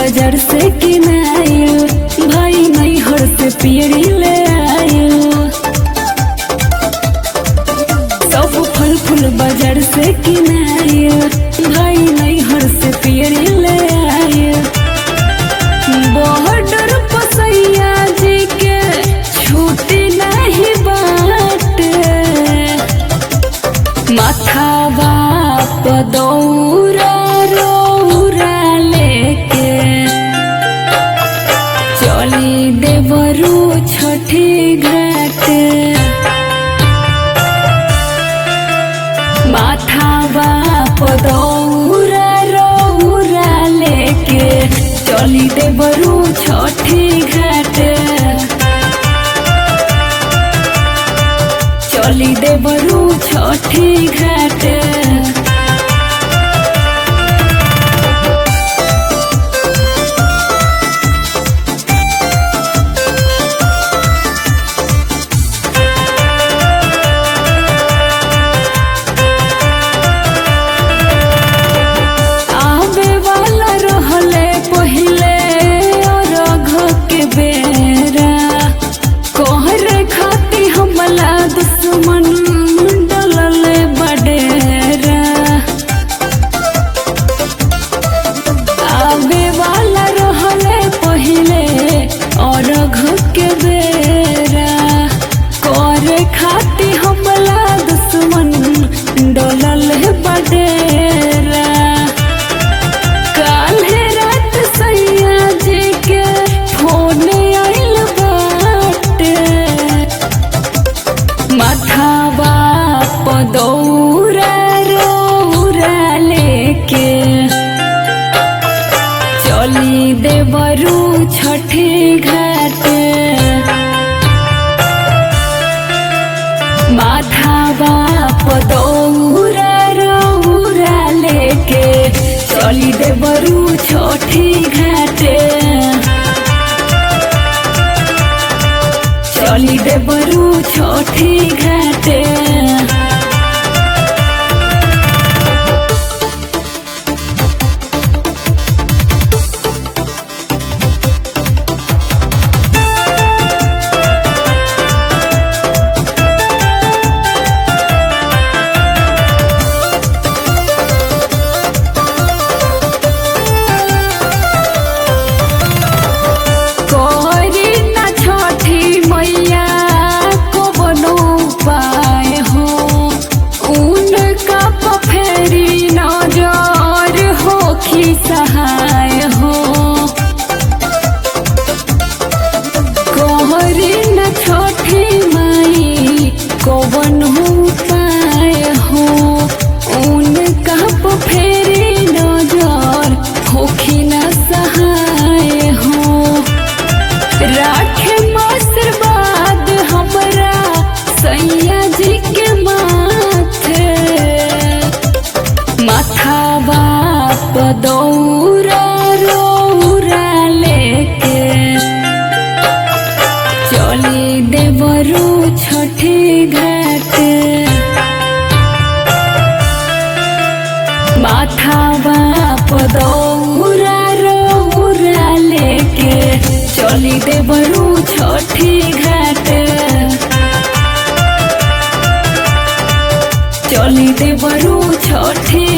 बाजार से किनाइल भाई मैहर से पियरी ले आइल सब फल फूल बाजार से किनाइल भाई मैहर से पियरी ले आइल बॉर्डर पसैया जी के छूटी नहीं बाटे माथा बाप दौरा रौरा लेके चली देवरू छठी घाट माथा बाप दौरा रौरा लेके चली देवरू छठी घाट चली देवरू छठी घाट आवे वाला रहले पहिले अरघ के बेरा कोहर खाती हमला दुश्मन डलल बडेरा आवे वाला रहले पहिले अरघ के बेरा करे खाती हमला दुश्मन डलल बडेरा काल्हे रात सैया जी के फोन आइल बाटे माथा बाप दौरा रौरा लेके चली देवरू छठी घाट माथा बाप दौरा रौरा लेके चली देवरू छठी घाटे चली देवरू छठी घाटे करी न छठी मैया को बनो पाए हो उनका पफेरी नजर हो खी सहाय हो कोहरी न छठी माई को बनो पाए हो उनका पफेरी नजर होखी न सहाय हो राखे आशीर्वाद हमरा सैया जी के माथे माथा बाप दौरा रौरा लेके चली देवरू छठी घाट माथा बाप दौरा रौरा लेके चली देवरू छठी घाट चली देवरू छठी